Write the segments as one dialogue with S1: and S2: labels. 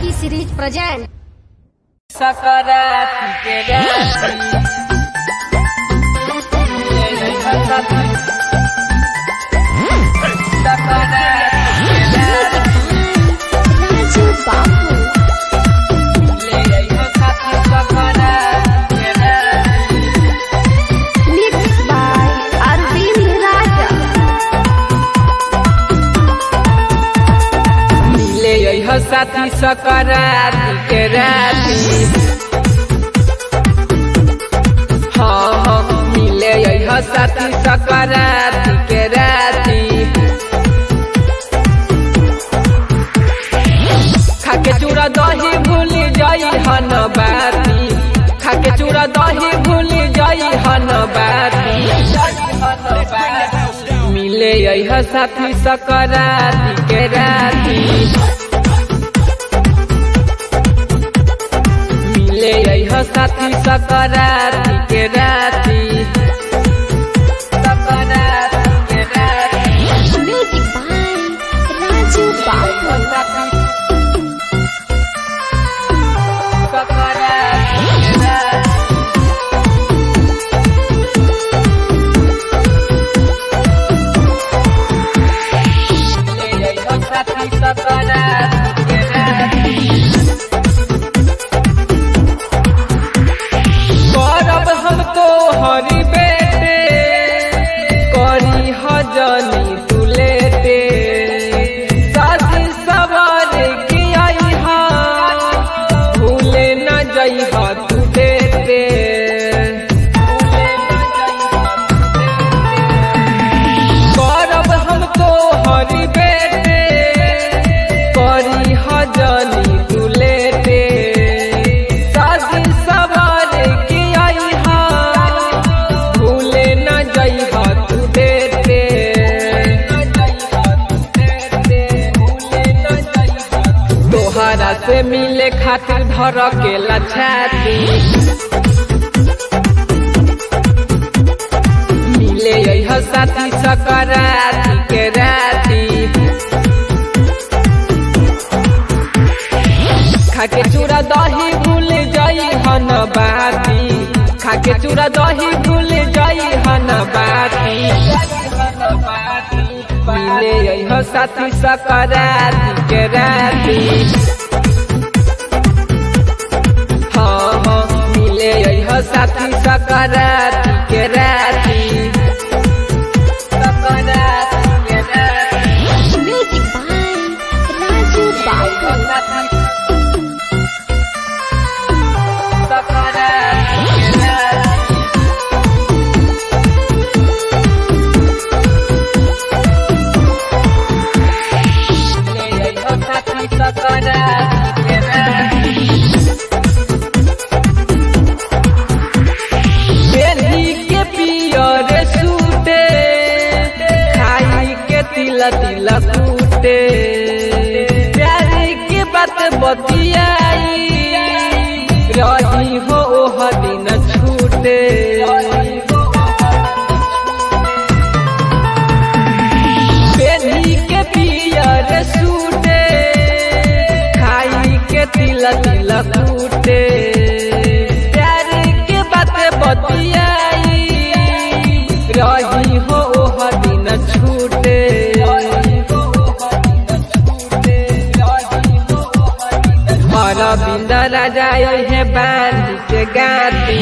S1: T series present
S2: सकारात्मक के राशि सकारात्मक के
S1: राजू बाबू
S2: राशि ले आइहो साथी सकारात्मक के राशि
S1: मिक्स बाय अरविंद राजा
S2: मिले यह साथी सकारात्मक के राशि हाँ हाँ मिले यह साथी सकारात्मक के राशि खाके चूड़ा दही भूल जाई हन बाती खाके चूड़ा दही भूल जाई हन बाती मिले यह साथी सकारात्मक के राती मिले यह साथी सकारात्मक के राती सकारात्मक के राती
S1: म्यूजिक बाय राजू बाबू
S2: करब हमको हरी बेटे करी हजनी तुलेटे सासी सवार की आई हा भूले न जई हा तू देते करब हमको हरी बेटे करी हजनी तुलेटे सासी सवार की आई हा भूले न जई हा तू देते तोहरा से मिले खातिर धर के लछाती मिले यह साथी सकाराती के राती खाके चूड़ा दही भूल जाई हन बाती खाके चूड़ा दही भूल जाई हन बाती मिले यह साथी सकाराती के राती हाँ हाँ मिले यह साथी सकाराती के राती सकाराती के राती
S1: म्यूजिक बाय राजू बाबू
S2: के पियर सूते खाई के तिला तिला कूटे प्यारी के बात बतियाई रही हो ओह दिन छूटे बेनी के पियर सूटे खाई के तिला तिला कूटे प्यारी के बात बतियाई रही हो ओह दिन छूटे हर बिंद राजा है बांध के गाती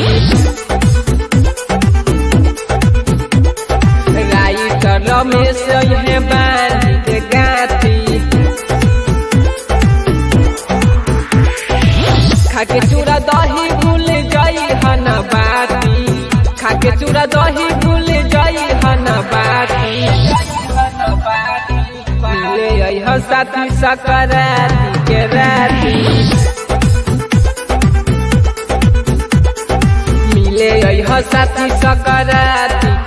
S2: राइट रमेश है बांध के गाती खाके चूड़ा दही भूल जाई हन बाती खाके चूड़ा दही भूल जाई हन बाती मिले यह साथी सकाराती के राती मिले यह साथी सकाराती